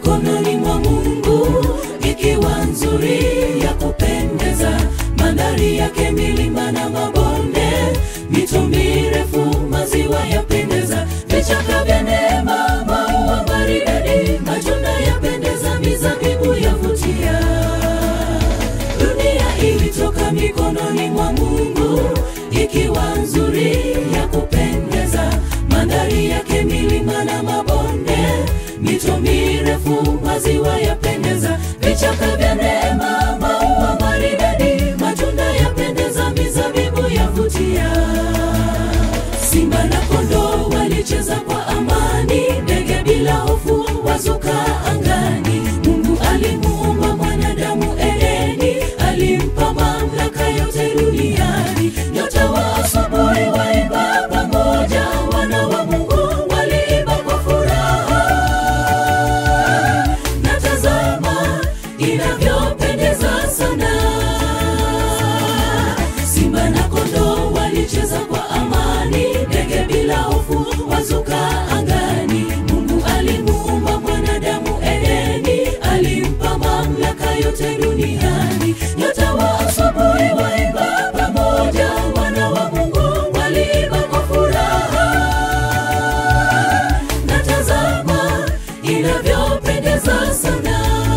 mikononi mwa Mungu, ikiwa nzuri ya kupendeza, mandhari yake milima na mabonde, mito mirefu, maziwa yapendeza, vichaka vya neema, maua maridadi, matunda yapendeza, mizabibu yavutia. Dunia ilitoka mikononi mwa Mungu, ikiwa nzuri ya kupendeza, mandhari yake milima na mabonde, mito mirefu, maziwa yapendeza, vichaka vya neema, maua maridadi, matunda yapendeza, mizabibu yavutia. Simba na kondoo walicheza kwa amani, ndege bila hofu wazuka angani. Mungu alimuumba mwanadamu Edeni, alimpa mamlaka yote duniani. Nyota wa asubuhi waimba pamoja, wana wa Mungu waliimba kwa furaha. Na tazama inavyopendeza sana Simba na kondoo walicheza kwa amani, ndege bila hofu wazuka angani. Mungu alimuumba mwanadamu Edeni, alimpa mamlaka yote duniani. Nyota wa asubuhi waimba pamoja, wana wa Mungu waliimba kwa furaha. Na tazama inavyopendeza sana.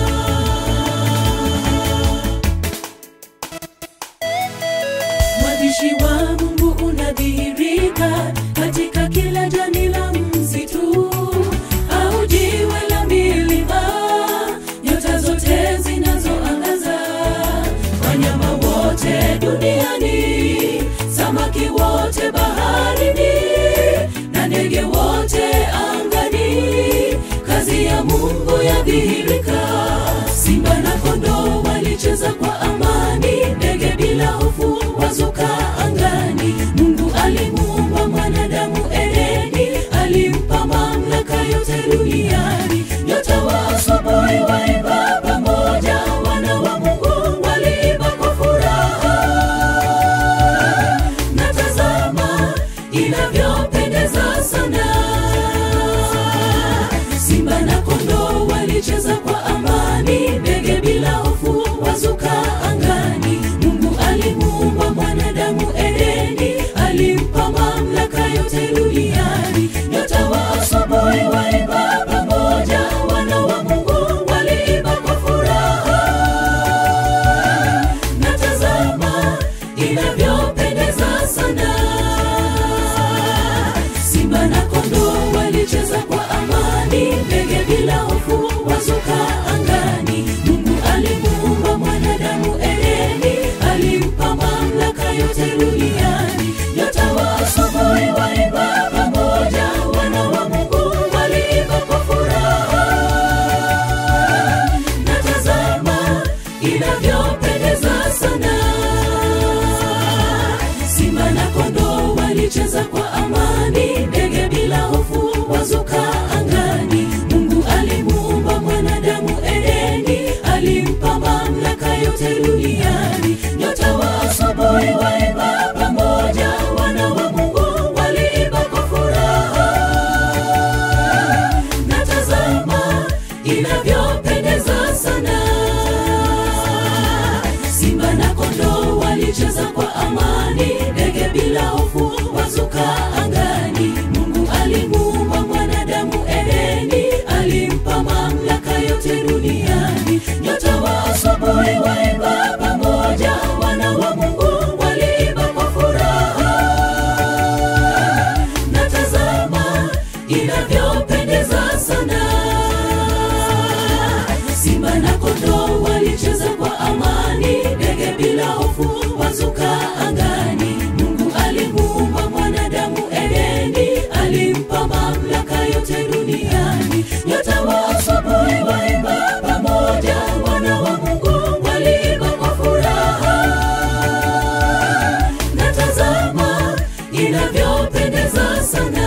Mwabishi wa Mungu unadhihirika katika kila jani la msitu au jiwe la milima, nyota zote zinazoangaza, wanyama wote duniani, samaki wote baharini, na ndege wote angani, kazi ya Mungu yadhihirika. Simba na kondoo walicheza kwa amani, ndege bila hofu wazuka angani. Mungu alimuumba mwanadamu Edeni, alimpa mamlaka yote duniani. Nyota wa asubuhi waimba pamoja, wana wa Mungu waliimba kwa furaha. Na tazama inavyopendeza sana Simba na kondoo walicheza kwa amani, ndege bila hofu wazuka angani. Mungu alimuumba mwanadamu Edeni, alimpa mamlaka yote duniani. Nyota wa asubuhi waimba pamoja, wana wa Mungu waliimba kwa furaha. Na tazama inavyopendeza sana Simba na kondoo walicheza kwa amani, ndege bila hofu wazuka angani. Mungu alimuumba mwanadamu Edeni, alimpa mamlaka yote duniani. Nyota wa asubuhi waimba pamoja, wana wa Mungu waliimba kwa furaha. Na tazama inavyopendeza sana Simba na kondoo walicheza kwa amani, ndege bila hofu wazuka angani. Mungu alimuumba mwanadamu Edeni, alimpa mamlaka yote duniani. Nyota wa asubuhi waimba pamoja, wana wa Mungu waliimba kwa furaha. Na tazama inavyopendeza sana Simba na kondoo walicheza kwa amani, ndege bila hofu wazuka angani. Mungu alimuumba mwanadamu Edeni, alimpa mamlaka yote duniani. Nyota wa asubuhi waimba pamoja, wana wa Mungu waliimba kwa furaha. Na tazama inavyopendeza sana Simba na kondoo walicheza kwa amani, ndege bila hofu wazuka angani. Mungu alimuumba mwanadamu Edeni, alimpa mamlaka yote duniani. Nyota wa asubuhi waimba pamoja, wana wa Mungu waliimba kwa furaha. Na tazama inavyopendeza sana